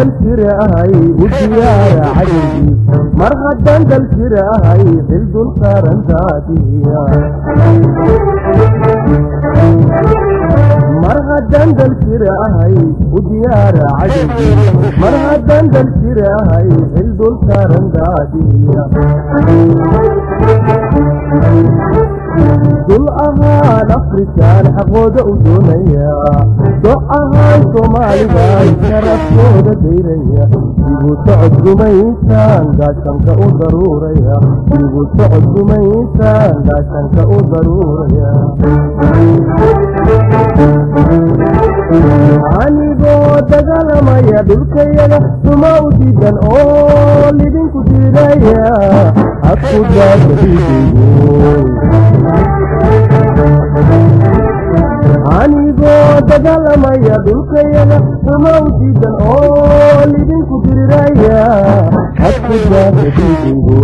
dal jirahay u diyaara cadowgii mar haddaan dal jirahay xil dul saaran daadiya mar haddaan dal jirahay u diyaara cadowgii mar haddaan dal jirahay xil dul saaran daadiya dul ahaan afrikaan xaqooda u doonaya doc ahaan soomaalidan sharafkooda dayraya igu socod gumaysaan gaashanka u daruuraya igu socod gumaysaan gaashanka u daruuraya anigoo dagaalamaya dhulkayaga suma u diidan oo lidinku diidaya hadku daadaidigo anigoo dagaalamaya dhulkayaga suma u diidan oo lidinku diriraya hadku daadaidigo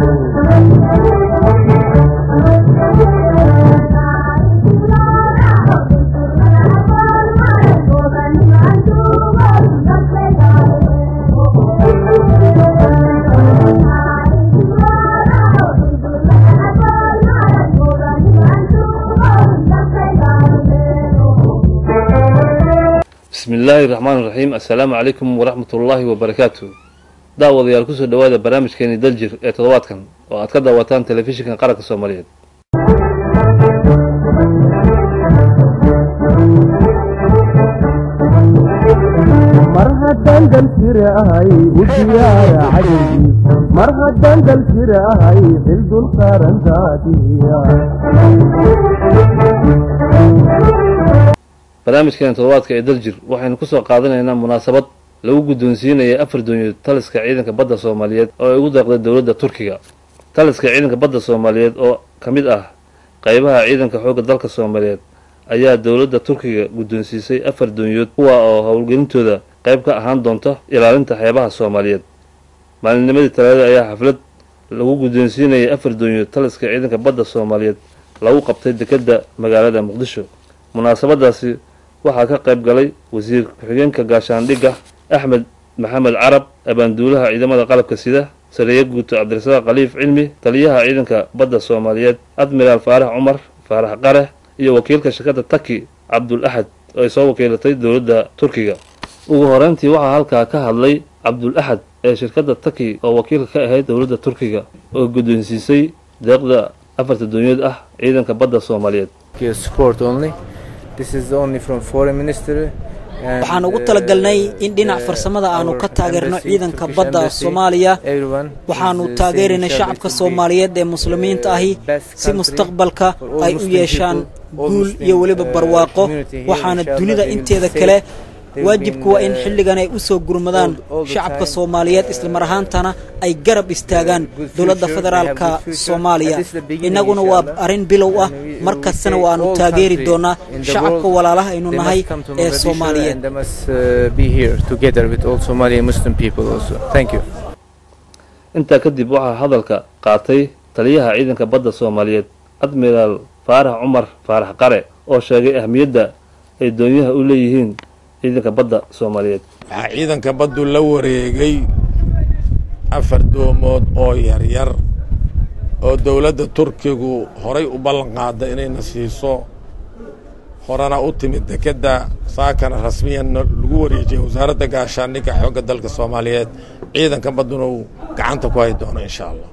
bismi illaahi raxmaan iraxiim assalaamu calaykum waraxmat ullaahi wabarakaatu daawadayaal kusoo dhowaada barnaamijkeeni daljir ee toddobaadkan oo aad ka daawataan telefishinka qaranka soomaaliyeed mar haddaan dal jirahay u diyaara cadowgii mar haddaan dal jirahay xil dul saaran daadiya barnaamijkeena toddobaadka ee daljir waxaynu kusoo qaadanaynaa munaasabad lagu guddoonsiinaya afar doonyood taliska ciidanka badda soomaaliyeed oo ay ugu deeqday dowladda turkiga taliska ciidanka badda soomaaliyeed oo ka mid ah qaybaha ciidanka xoogga dalka soomaaliyeed ayaa dowladda turkiga guddoonsiisay afar doonyood kuwa oo howlgelintooda qayb ka ahaan doonta ilaalinta xeebaha soomaaliyeed maalinnimadii talaadada ayaa xaflad lagu guddoonsiinayay afar doonyood taliska ciidanka badda soomaaliyeed lagu qabtay dekedda magaalada muqdisho munaasabadaasi waxaa ka qayb galay wasiir ku-xigeenka gaashaandhigga axmed maxamed carab abaanduulaha ciidamada qalabka sida sareeye guuto cabdirasaaq khaliif cilmi taliyaha ciidanka badda soomaaliyeed admiraal faarax cumar faarax qare iyo wakiilka shirkadda taki cabdul axad oo ay soo wakiilatay dowladda turkiga ugu horeyntii waxaa halkaa ka hadlay cabdul axad ee shirkadda taki oo wakiilka ka ahayd dowladda turkiga oo guddoonsiisay deeqda afarta doonyood ah ciidanka badda soomaaliyeed support only. This is only from foreign ministry. and, waxaan ugu uh, talagalnay in dhinac uh, farsamada aanu our ka taageerno embassy, ciidanka Turkish badda embassy, soomaaliya everyone waxaanu is, uh, taageeraynay saying shacabka that it will be, soomaaliyeed ee muslimiinta ahi uh, best si country mustaqbalka for all ay u Muslim yeeshaan people, all guul Muslim, iyo weliba uh, barwaaqo community here, waxaana inshallah, dunida they will be inteeda safe. kale They will be waajibku in, waa in uh, xilligan ay u soo gurmadaan all- all the shacabka time, soomaaliyeed uh, islamar ahaantana ay garab istaagaan good dowladda future, federaalka they have good future. soomaaliya And this is the beginning, innaguna waa inshallah. arrin bilow ah And we- we mar will kastana take waanu all taageeri country doonaa in the shacabka world, walaalaha aynu they nahay must come to ee Mogadishu soomaaliyeed and they must uh, be here together with all Somali Muslim people also. Thank you. intaa kadib waxaa hadalka qaatay taliyaha ciidanka badda soomaaliyeed admiraal faarax cumar faarax qare oo sheegay ahmiyadda ay doonyaha u leeyihiin ciidanka badda soomaaliyeed waxaa ciidanka baddu la wareegay afar doomood oo yaryar oo dowladda turkigu horay u ballan qaada inayna siiso horena u timid dekedda saakana rasmiyanna lagu wareejiyay wasaaradda gaashaandhigga xoogga dalka soomaaliyeed ciidanka badduna uu gacanta ku hay doono insha allah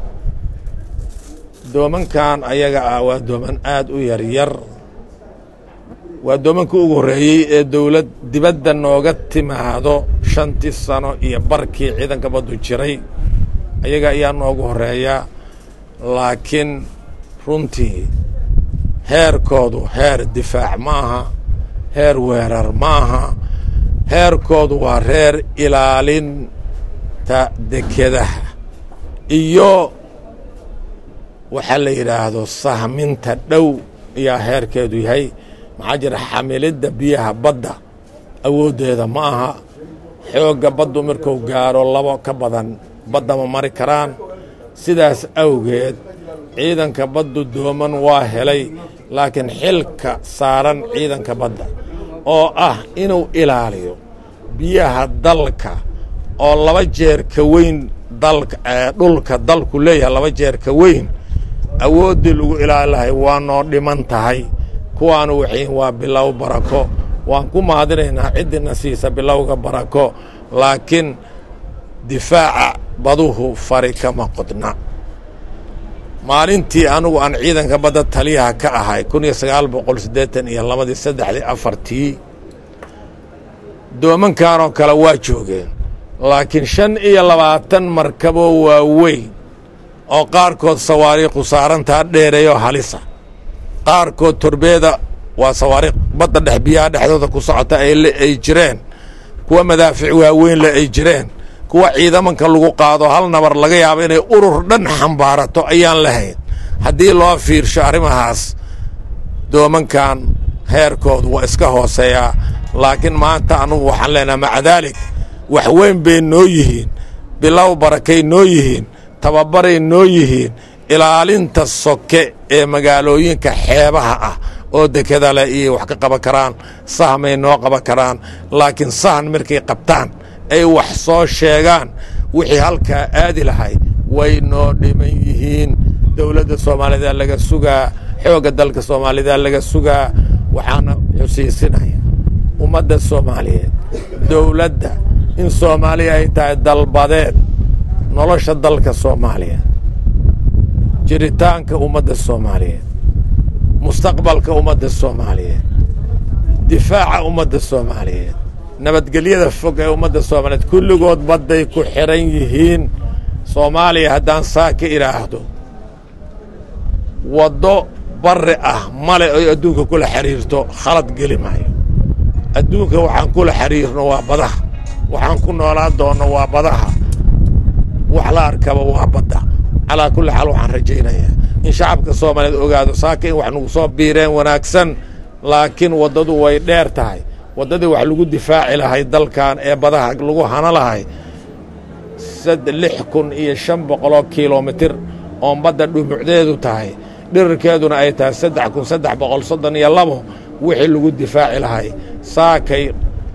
doomankan ayaga ah waa dooman aad u yaryar waa doomankii ugu horreeyey ee dowlad dibadda nooga timaado shantii sano iyo barkii ciidanka baddu jiray ayaga ayaa noogu horreeya laakiin runtii heerkoodu heer difaac ma aha heer weerar ma aha heerkoodu waa reer ilaalinta dekedaha iyo waxaa la yidhaahdo sahminta dhow ayaa heerkeedu yahay maxaa jira xamilidda biyaha badda awooddeeda ma aha xoogga baddu markuu gaaro labo ka badan badda ma mari karaan sidaas awgeed ciidanka baddu dooman waa helay laakiin xilka saaran ciidanka badda oo ah inuu ilaaliyo biyaha dalka oo laba jeer ka weyn dalka dhulka dalku leeyahay laba jeer ka weyn awooddii lagu ilaali lahay waa noo dhiman tahay kuwaanu waxiin waa bilow barako waan ku mahadinaynaa ciddina siisa bilowga barako laakiin difaaca baduhu fari kama qodna maalintii anugu aan ciidanka badda taliyaha ka ahay kun iyo sagaal boqol siddeetan iyo labadii saddexdii afartii doomankanoo kale waa joogeen laakiin shan iyo labaatan markaboo waaweyn oo qaarkood sawaariikhu saarantaa dheereeyoo halisa qaarkood torbeeda waa sawaariikh badda dhex biyaha dhexdooda ku socota ay jireen kuwa madaafic waaweynle ay jireen kuwa ciidamanka lagu qaado hal nabar laga yaabo inay urur dhan xambaarato ayaan lahayn haddii loo fiirsho arrimahaas doomankan heerkoodu waa iska hooseeyaa laakiin maanta anugu waxaan leenaha maca daalik wax weyn bay noo yihiin bilow barakay noo yihiin tababaray noo yihiin ilaalinta soke ee magaalooyinka xeebaha ah oo dekeda leh iyay wax ka qaban karaan sahmay noo qaban karaan laakiin sahan markay qabtaan ay wax soo sheegaan wixii halkaa aadi lahay way noo dhiman yihiin dowladda soomaalida laga sugaa xoogga dalka soomaalida laga sugaa waxaana xusiisinaya ummadda soomaaliyeed dowladda in soomaaliya ay tahay dalbadeed nolosha dalka soomaaliya jiritaanka ummadda soomaaliyeed mustaqbalka ummadda soomaaliyeed difaaca ummadda soomaaliyeed nabadgelyada fog ee ummadda soomaaliyeed kulligood badday ku xidhan yihiin soomaaliya haddaan saa ka idhaahdo waddo barri ah male oy adduunka kula xidhiirto khalad geli maayo adduunka waxaan kula xidhiirno waa badaha waxaan ku noolaa doonno waa badaha wax la arkaba waa badda calaa kulli xaal waxaan rajaynayaa in shacabka soomaaliyeed ogaado saaka in wax nagu soo biireen wanaagsan laakiin waddadu way dheer tahay waddadii wax lagu difaaci lahay dalkan ee badaha lagu hana lahay lix kun iyo shan boqoloo kilomitir oon badda dhumucdeedu tahay dhirarkeeduna ay tahay saddex kun saddex boqol soddon iyo labo wixii lagu difaaci lahay saakay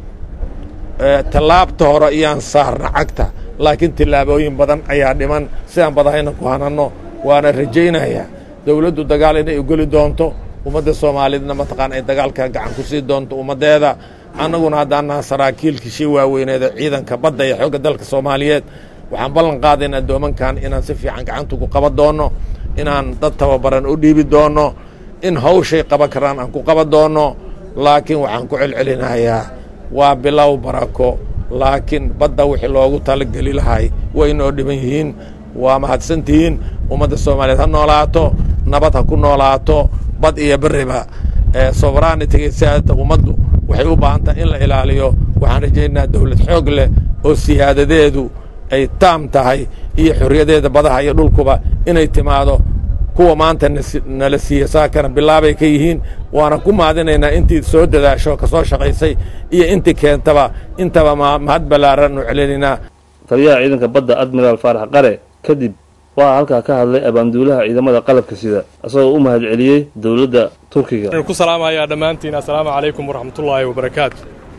tallaabta hore iyaan saarna cagta laakiin tillaabooyin badan ayaa dhiman sidaan badahayna ku hananno waana rajaynayaa dowladdu dagaal inay ugeli doonto ummadda soomaaliyeedna mataqaan ay dagaalka gacan ku sii doonto ummaddeeda annaguna haddaan naha saraakiilkii shii waaweyneeda ciidanka badda iyo xoogga dalka soomaaliyeed waxaan ballan qaadaynaa doomankan inaan si fiican gacantugu qaban doonno inaan dad tababaran u dhiibi doonno in hawshay qaban karaan aan ku qaban doonno laakiin waxaan ku celcelinayaa waa bilow barako laakiin badda wixii loogu talageli lahay way noo dhiban yihiin waa mahadsantihiin ummadda soomaaliyeed ha noolaato nabad ha ku noolaato bad iyo beriba soveranitiga siyaadada ummaddu waxay u baahan tahay in la ilaaliyo waxaan rajaynayaa dowlad xoog leh oo siyaadadeedu ay taam tahay iyo xorriyadeeda badaha iyo dhulkuba inay timaado kuwa maanta nala siiya saakana bilaabay ka yihiin waana ku mahadinaynaa intii soo dadaasho ka soo shaqaysay iyo intii keentaba intaba mahad ballaaran u celinaynaa taliyaha ciidanka badda admiraal faarax qare kadib waxaa halkaa ka hadlay abaanduulaha ciidamada qalabka sida isagoo u mahad celiyey dowladda turkiga ku salaamayaa dhammaantiin assalaamu calaykum waraxmatullaahi wabarakaatu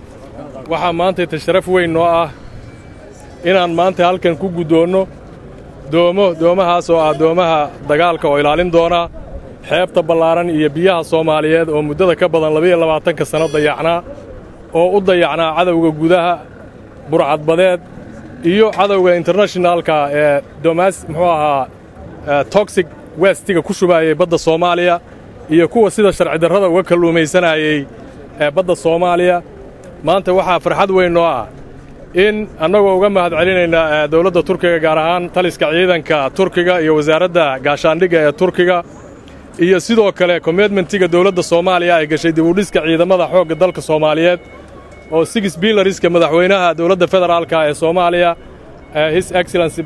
waxaa maantayta sharaf weyn noo ah inaan maanta halkan ku guddoonno doomo doomahaas oo ah doomaha dagaalka oo ilaalin doona xeebta ballaaran iyo biyaha soomaaliyeed oo muddada ka badan labiyo labaatanka sanno dayacnaa oo u dayacnaa cadowga gudaha burcadbadeed iyo cadowga internashinaalka ee domas muxuu ahaa toxic westiga ku shubaayay badda soomaaliya iyo kuwa sida sharci darrada uga kalluumaysanayey ee badda soomaaliya maanta waxaa farxad weyn noo ah in annagoo uga mahad celinaynaa dowladda turkiga gaar ahaan taliska ciidanka turkiga iyo wasaaradda gaashaandhigga ee turkiga iyo sidoo kale kommitmentiga dowladda soomaaliya ay gashay dibudhiska ciidamada xoogga dalka soomaaliyeed oo six bilariska madaxweynaha dowladda federaalka ee soomaaliya his excellency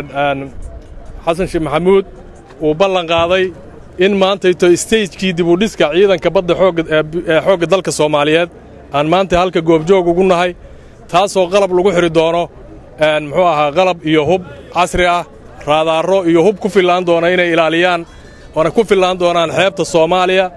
xasan sheekh maxamuud uu ballan qaaday in maantayto stagekii dibudhiska ciidanka badda ee xoogga dalka soomaaliyeed aan maanta halka goobjoog ugu nahay taasoo qalab lagu xidhi doono muxuu ahaa qalab iyo hub casri ah raadaarro iyo hub ku fillaan doona inay ilaaliyaan waana ku fillaan doonaan xeebta soomaaliya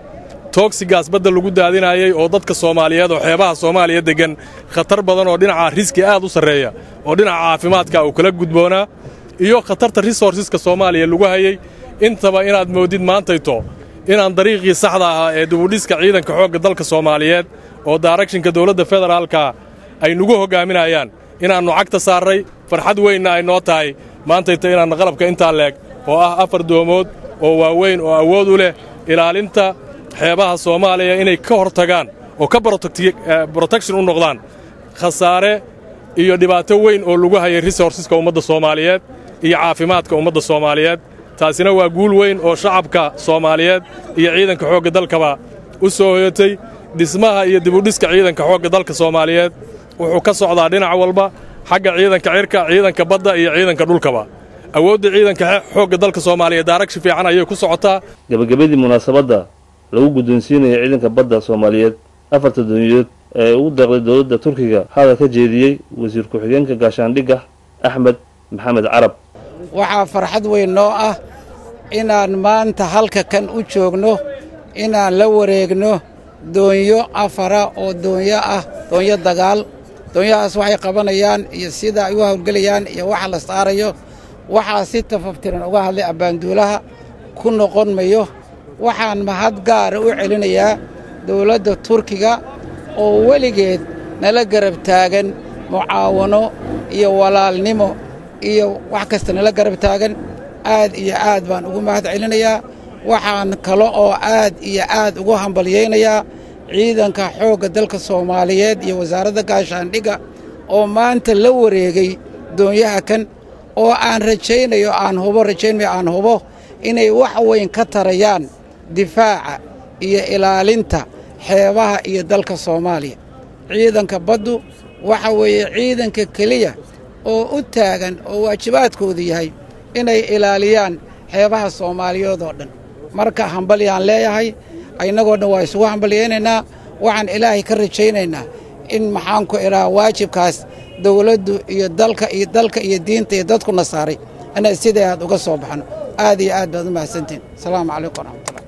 toogsigaas badda lagu daadinayay oo dadka soomaaliyeed oo xeebaha soomaaliya deggan khatar badan oo dhinaca riski aad u sarreeya oo dhinaca caafimaadka uu kala gudboonaa iyo khatarta resourceska soomaaliya lagu hayay intaba inaad moodid maantayto inaan dariiqii saxda ahaa ee dibudhiska ciidanka xoogga dalka soomaaliyeed oo daaragshinka dowladda federaalka ay nugu hoggaaminayaan inaannu cagta saarray farxad weynna ay noo tahay maantayto inaannu qalabka intaa leeg oo ah afar doomood oo waaweyn oo awood u leh ilaalinta xeebaha soomaaliya inay ka hor tagaan oo ka brotection u noqdaan khasaare iyo dhibaato weyn oo lagu hayay resourceska ummadda soomaaliyeed iyo caafimaadka ummadda soomaaliyeed taasina waa guul weyn oo shacabka soomaaliyeed iyo ciidanka xoogga dalkaba u soo hoyatay dhismaha iyo dibudhiska ciidanka xoogga dalka soomaaliyeed wuxuu ka socdaa dhinac walba xagga ciidanka cirka ciidanka badda iyo ciidanka dhulkaba awoodda ciidanka xoogga dalka soomaaliya daaragshi fiican ayay ku socotaa gebagabadii munaasabadda lagu guddoonsiinaya ciidanka badda soomaaliyeed afarta dooniyood ee ugu deeqday dowladda turkiga hadal ka jeediyey wasiir ku-xigeenka gaashaandhigga axmed maxamed carab waxaa farxad weyn noo ah inaan maanta halka kan u joogno inaan la wareegno doonyo afara oo doonyo ah doonyo dagaal doonyahaas waxay qabanayaan iyo sida ay u hawlgelayaan iyo waxa la saarayo waxaa si tafaftiran uga hadlay abbaanduulaha ku noqon mayo waxaan mahad gaara u celinayaa dowladda turkiga oo weligeed nala garab taagan mucaawano iyo walaalnimo iyo wax kasta nala garab taagan aad iyo aad baan ugu mahad celinayaa waxaan kale oo aad iyo aad ugu hambalyaynayaa ciidanka xoogga dalka soomaaliyeed iyo wasaaradda gaashaandhigga oo maanta la wareegay doonyaha kan oo aan rajaynayo aan hubo rajaynmayo aan hubo inay wax weyn ka tarayaan difaaca iyo ilaalinta xeebaha iyo dalka soomaaliya ciidanka baddu waxa weeye ciidanka keliya oo u taagan oo waajibaadkoodu yahay inay ilaaliyaan xeebaha soomaaliyeed oo dhan marka hambalyaan leeyahay innagoo dhan waa isugu hambalyaynaynaa waxaan ilaahay ka rajaynaynaa in maxaanku idhaha waajibkaas dawladdu iyo dalka iyo dalka iyo diinta iyo dadkuna saaray inay sidai aad uga soo baxno aad iyo aad baad u mahadsantihin asalaamu calaykum waraxmatullah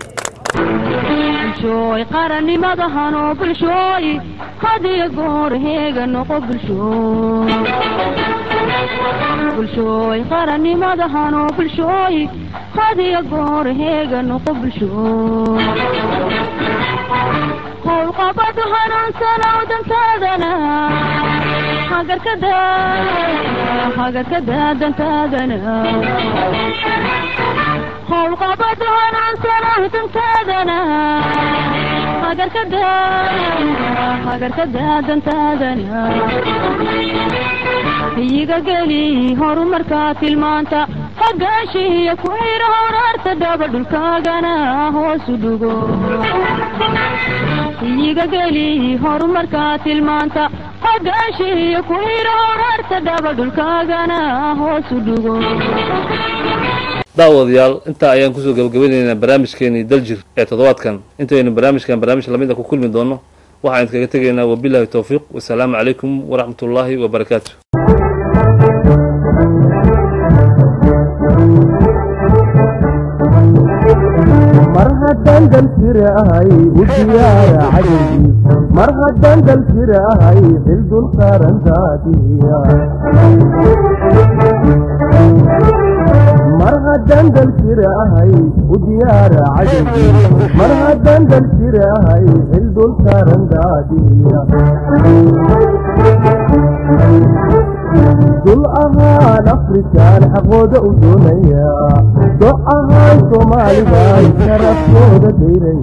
bulshooy qarannimadahanoo bulshooy hadiyo goor heega noqo bulshooy bulshooy qarannimadahanoo bulshooy hadiyo goor heega noqo bulshooy howlqabadu hanuunsanow dantaadana hagarkada hagarkada dantaadana howlqabadu hanuunsanow dantaadana hagarkada hagarkada dantaadana iyiga geli horumarkaa tilmaanta hagaashiiyo ku xira horaarta dhaba dhulkaagana hoosu dhugo iyiga geli horumarkaa tilmaanta hagaashiiyo ku xira horaarta dhaba dhulkaagana hoosu dhugo daawadayaal intaa ayaan kusoo gabagabanaynaa barnaamijkeenii daljir ee toddobaadkan intaynu barnaamijkan barnaamij lamid a ku kulmi doonno waxaan idinkaga tegaynaa wabilaahi towfiiq wasalaamu calaykum waraxmatullaahi wabarakaatu mar haddaan dalkira ahay u diyaara cajabkiis mar haddaan dalkira ahay xil dul saaran daadiya mar haddaan dalkira ahay u diyaara cajabkiis mar haddaan dalkira ahay xil dul saaran daadiya dul ahaan afrikaan xaqooda u doonaya do ahaan soomaalibaan sharafkooda dayraya